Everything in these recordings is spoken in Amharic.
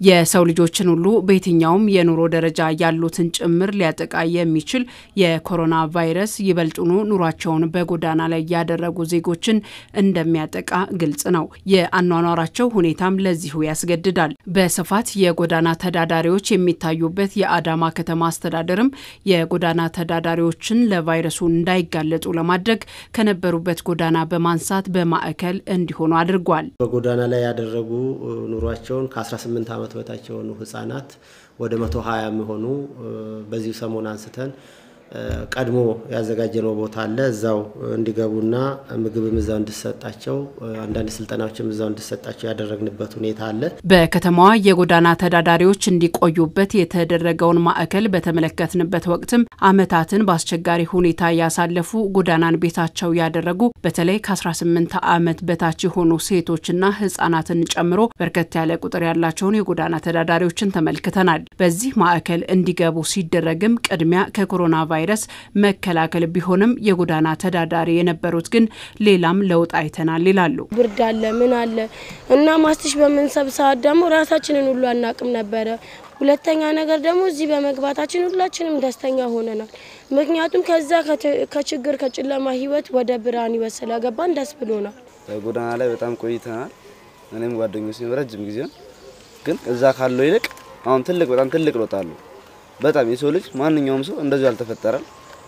የሰው ልጆችን ሁሉ በየትኛውም የኑሮ ደረጃ ያሉትን ጭምር ሊያጠቃ የሚችል የኮሮና ቫይረስ ይበልጡኑ ኑሯቸውን በጎዳና ላይ ያደረጉ ዜጎችን እንደሚያጠቃ ግልጽ ነው። የአኗኗራቸው ሁኔታም ለዚሁ ያስገድዳል። በስፋት የጎዳና ተዳዳሪዎች የሚታዩበት የአዳማ ከተማ አስተዳደርም የጎዳና ተዳዳሪዎችን ለቫይረሱ እንዳይጋለጡ ለማድረግ ከነበሩበት ጎዳና በማንሳት በማዕከል እንዲሆኑ አድርጓል። በጎዳና ላይ ያደረጉ ኑሯቸውን ከ18 ዓመት በታች የሆኑ ህጻናት ወደ 120 የሚሆኑ በዚሁ ሰሞን አንስተን ቀድሞ ያዘጋጀነው ቦታ አለ። እዛው እንዲገቡና ምግብም እዛው እንዲሰጣቸው አንዳንድ ስልጠናዎችም እዛው እንዲሰጣቸው ያደረግንበት ሁኔታ አለ። በከተማዋ የጎዳና ተዳዳሪዎች እንዲቆዩበት የተደረገውን ማዕከል በተመለከትንበት ወቅትም ዓመታትን በአስቸጋሪ ሁኔታ ያሳለፉ ጎዳናን ቤታቸው ያደረጉ በተለይ ከ18 ዓመት በታች የሆኑ ሴቶችና ህጻናትን ጨምሮ በርከት ያለ ቁጥር ያላቸውን የጎዳና ተዳዳሪዎችን ተመልክተናል። በዚህ ማዕከል እንዲገቡ ሲደረግም ቅድሚያ ከኮሮና ቫይረስ መከላከል ቢሆንም የጎዳና ተዳዳሪ የነበሩት ግን ሌላም ለውጥ አይተናል ይላሉ። ብርድ አለ ምን አለ እና ማስትሽ በምንሰብ ሰዓት ደግሞ ራሳችንን ሁሉ አናቅም ነበረ። ሁለተኛ ነገር ደግሞ እዚህ በመግባታችን ሁላችንም ደስተኛ ሆነናል። ምክንያቱም ከዛ ከችግር ከጨለማ ህይወት ወደ ብርሃን ህይወት ስለገባን ደስ ብሎናል። ጎዳና ላይ በጣም ቆይተናል። እኔም ጓደኞች ረጅም ጊዜ ግን እዛ ካለው ይልቅ አሁን ትልቅ በጣም ትልቅ ለውጥ አለው። በጣም የሰው ልጅ ማንኛውም ሰው እንደዚሁ አልተፈጠረም።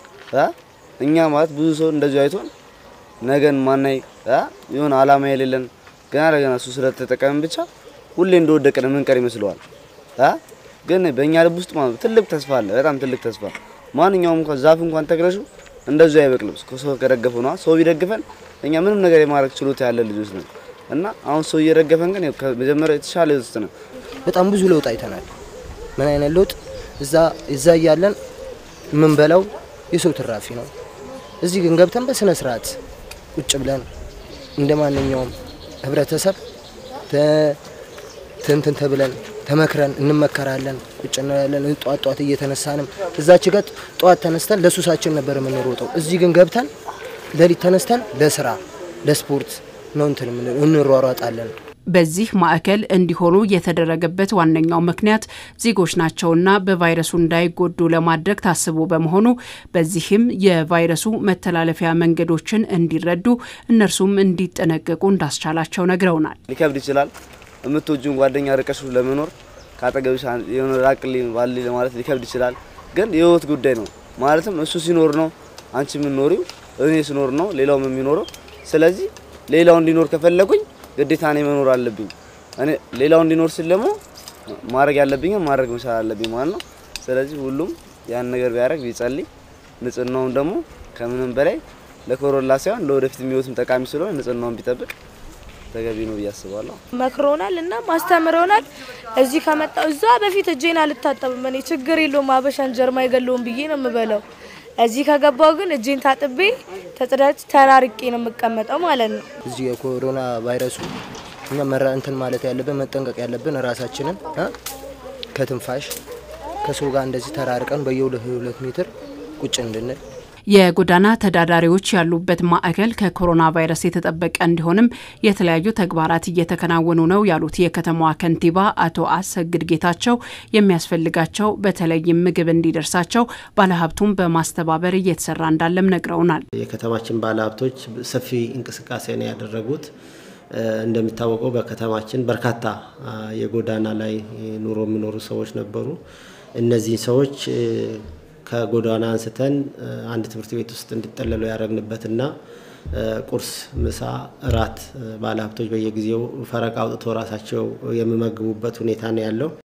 እኛ ማለት ብዙ ሰው እንደዚሁ አይቶን ነገን ማናይ የሆነ አላማ የሌለን ገና ለገና እሱ ስለተጠቀምን ብቻ ሁሌ እንደወደቅን ምንቀር ይመስለዋል። ግን በእኛ ልብ ውስጥ ማለት ትልቅ ተስፋ አለ። በጣም ትልቅ ተስፋ ማንኛውም እንኳን ዛፍ እንኳን ተክለሹ እንደዚሁ አይበቅልም። ሰው ከደገፈው ነው። ሰው ቢደግፈን እኛ ምንም ነገር የማድረግ ችሎታ ያለ ልጆች ነን እና አሁን ሰው እየደገፈን ግን መጀመሪያ የተሻለ ውስጥ ነው። በጣም ብዙ ለውጥ አይተናል። ምን አይነት ለውጥ እዛ እዛ እያለን የምንበላው የሰው ትራፊ ነው። እዚህ ግን ገብተን በስነ ስርዓት ቁጭ ብለን እንደ ማንኛውም ህብረተሰብ ትንትን ተብለን ተመክረን እንመከራለን። ቁጭ እንላለን። ጧት ጧት እየተነሳንም እዛች ገጥ ጧት ተነስተን ለሱሳችን ነበር የምንሮጠው። እዚህ ግን ገብተን ሌሊት ተነስተን ለስራ ለስፖርት ነው እንትን እንሯሯጣለን። በዚህ ማዕከል እንዲሆኑ የተደረገበት ዋነኛው ምክንያት ዜጎች ናቸውና በቫይረሱ እንዳይጎዱ ለማድረግ ታስቦ በመሆኑ በዚህም የቫይረሱ መተላለፊያ መንገዶችን እንዲረዱ እነርሱም እንዲጠነቀቁ እንዳስቻላቸው ነግረውናል። ሊከብድ ይችላል። የምትወጂውን ጓደኛ ርቀሽ ለመኖር ከአጠገብሽ የሆነ ራቅልኝ ባል ለማለት ሊከብድ ይችላል። ግን የህይወት ጉዳይ ነው። ማለትም እሱ ሲኖር ነው አንቺ የምኖሪው፣ እኔ ስኖር ነው ሌላውም የሚኖረው። ስለዚህ ሌላው እንዲኖር ከፈለጉኝ ግዴታ እኔ መኖር አለብኝ። እኔ ሌላው እንዲኖር ስል ደግሞ ማድረግ ያለብኝ ማድረግ መቻል አለብኝ ማለት ነው። ስለዚህ ሁሉም ያን ነገር ቢያደርግ ቢጸልይ፣ ንጽህናውን ደግሞ ከምንም በላይ ለኮሮላ ሳይሆን ለወደፊት የሚወትም ጠቃሚ ስለሆነ ንጽህናውን ቢጠብቅ ተገቢ ነው ብዬ አስባለሁ። መክሮናል እና ማስተምረውናል። እዚህ ከመጣው እዛ በፊት እጄን አልታጠብም እኔ ችግር የለውም አበሻን ጀርማ አይገለውም ብዬ ነው የምበላው። እዚህ ከገባው ግን እጄን ታጥቤ ተጽዳጅ ተራርቄ ነው የምቀመጠው ማለት ነው። እዚህ የኮሮና ቫይረሱ እኛ መራ እንትን ማለት ያለብን መጠንቀቅ ያለብን ራሳችንን ከትንፋሽ ከሰው ጋር እንደዚህ ተራርቀን በየሁለት ሁለት ሜትር ቁጭ እንድንል የጎዳና ተዳዳሪዎች ያሉበት ማዕከል ከኮሮና ቫይረስ የተጠበቀ እንዲሆንም የተለያዩ ተግባራት እየተከናወኑ ነው ያሉት የከተማዋ ከንቲባ አቶ አሰግድ ጌታቸው የሚያስፈልጋቸው በተለይም ምግብ እንዲደርሳቸው ባለሀብቱን በማስተባበር እየተሰራ እንዳለም ነግረውናል። የከተማችን ባለሀብቶች ሰፊ እንቅስቃሴ ነው ያደረጉት። እንደሚታወቀው በከተማችን በርካታ የጎዳና ላይ ኑሮ የሚኖሩ ሰዎች ነበሩ። እነዚህን ሰዎች ከጎዳና አንስተን አንድ ትምህርት ቤት ውስጥ እንዲጠለሉ ያደረግንበትና ቁርስ፣ ምሳ፣ እራት ባለሀብቶች በየጊዜው ፈረቃ አውጥቶ ራሳቸው የሚመግቡበት ሁኔታ ነው ያለው።